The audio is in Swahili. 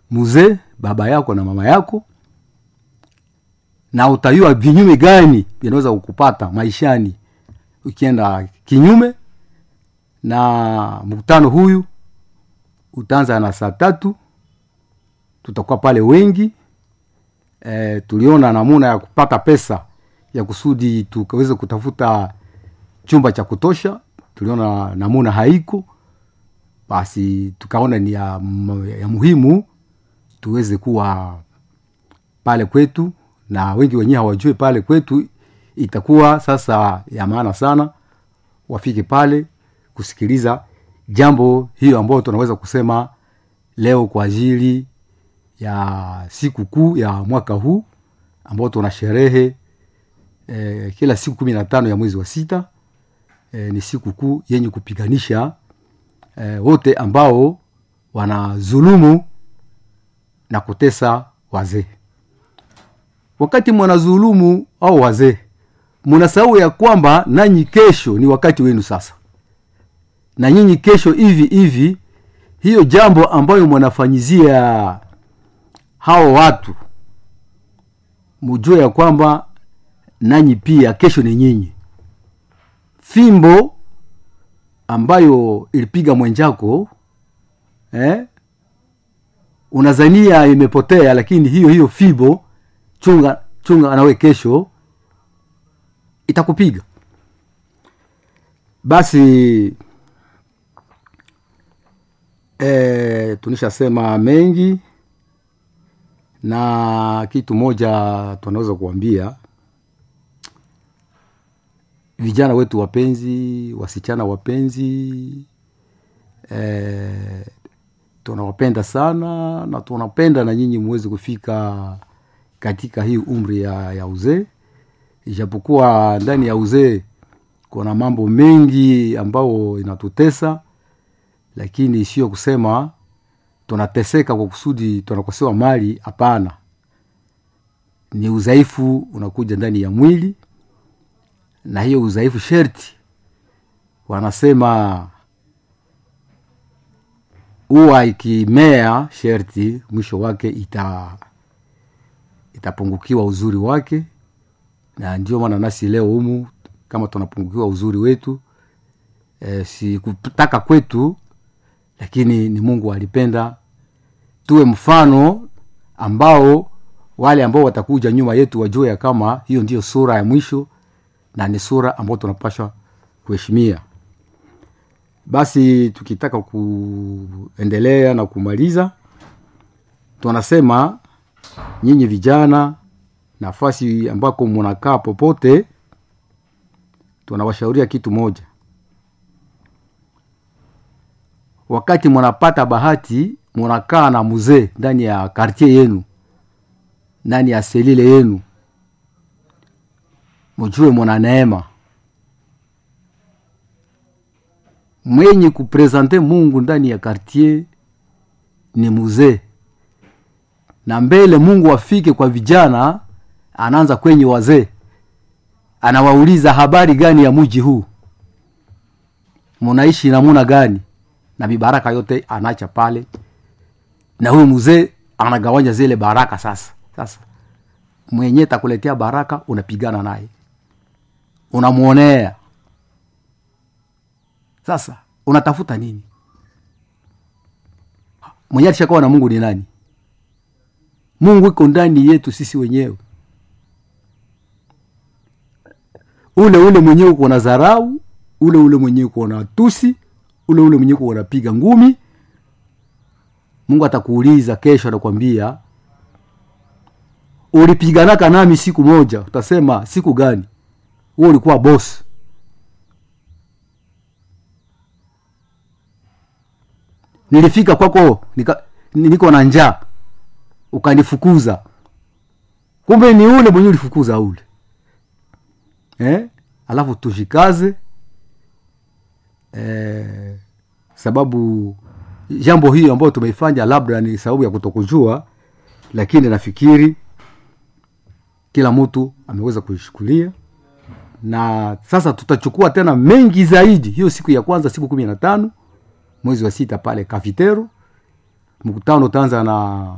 mzee baba yako na mama yako na utayua vinyume gani vinaweza kukupata maishani ukienda kinyume na mkutano huyu utaanza na saa tatu tutakuwa pale wengi e, tuliona namuna ya kupata pesa ya kusudi tukaweze kutafuta chumba cha kutosha tuliona namuna haiko basi tukaona ni ya, ya muhimu tuweze kuwa pale kwetu na wengi wenyewe hawajue pale kwetu itakuwa sasa ya maana sana wafike pale kusikiliza jambo hiyo ambayo tunaweza kusema leo kwa ajili ya siku kuu ya mwaka huu ambao tuna sherehe eh, kila siku kumi na tano ya mwezi wa sita eh, ni siku kuu yenye kupiganisha eh, wote ambao wanazulumu na kutesa wazee wakati mwanazulumu au wazee mnasahau ya kwamba nanyi kesho ni wakati wenu sasa na nyinyi kesho hivi hivi hiyo jambo ambayo mwanafanyizia hao watu mujue ya kwamba nanyi pia kesho ni nyinyi fimbo ambayo ilipiga mwenjako eh? unazania imepotea lakini hiyo hiyo fimbo chunga chunga nawe kesho itakupiga basi e, tunishasema mengi na kitu moja tunaweza kuambia vijana wetu wapenzi wasichana wapenzi e, tunawapenda sana na tunapenda na nyinyi muweze kufika katika hii umri ya, ya uzee ijapokuwa ndani ya uzee kuna mambo mengi ambayo inatutesa lakini sio kusema tunateseka kwa kusudi tunakosewa mali hapana ni udhaifu unakuja ndani ya mwili na hiyo udhaifu sherti wanasema huwa ikimea sherti mwisho wake ita itapungukiwa uzuri wake na ndio maana nasi leo humu kama tunapungukiwa uzuri wetu e, si kutaka kwetu lakini ni mungu alipenda tuwe mfano ambao wale ambao watakuja nyuma yetu wajue ya kama hiyo ndiyo sura ya mwisho na ni sura ambayo tunapashwa kuheshimia basi tukitaka kuendelea na kumaliza tunasema nyinyi vijana nafasi ambako munakaa popote tunawashauria kitu moja wakati munapata bahati munakaa na mzee ndani ya kartier yenu ndani ya selile yenu mujue muna neema mwenye kuprezante mungu ndani ya kartier ni mzee na mbele mungu afike kwa vijana anaanza kwenye wazee anawauliza habari gani ya muji huu munaishi namuna gani na mibaraka yote anacha pale na huyu mzee anagawanya zile baraka sasa sasa mwenye takuletea baraka unapigana naye unamwonea sasa unatafuta nini mwenye alishakuwa na mungu ni nani mungu iko ndani yetu sisi wenyewe ule ule mwenyewe uko na dharau ule ule mwenyewe uko na tusi ule ule mwenyewe uko unapiga ngumi mungu atakuuliza kesho atakwambia ulipiganaka nami siku moja utasema siku gani huo ulikuwa bosi nilifika kwako nika, niko na njaa ukanifukuza kumbe ni ule mwenyewe ulifukuza ule eh? alafu tushikaze eh, sababu jambo hiyo ambayo tumeifanya labda ni sababu ya kutokujua lakini nafikiri kila mtu ameweza kuishukulia na sasa tutachukua tena mengi zaidi hiyo siku ya kwanza siku kumi na tano mwezi wa sita pale kafitero mkutano utaanza na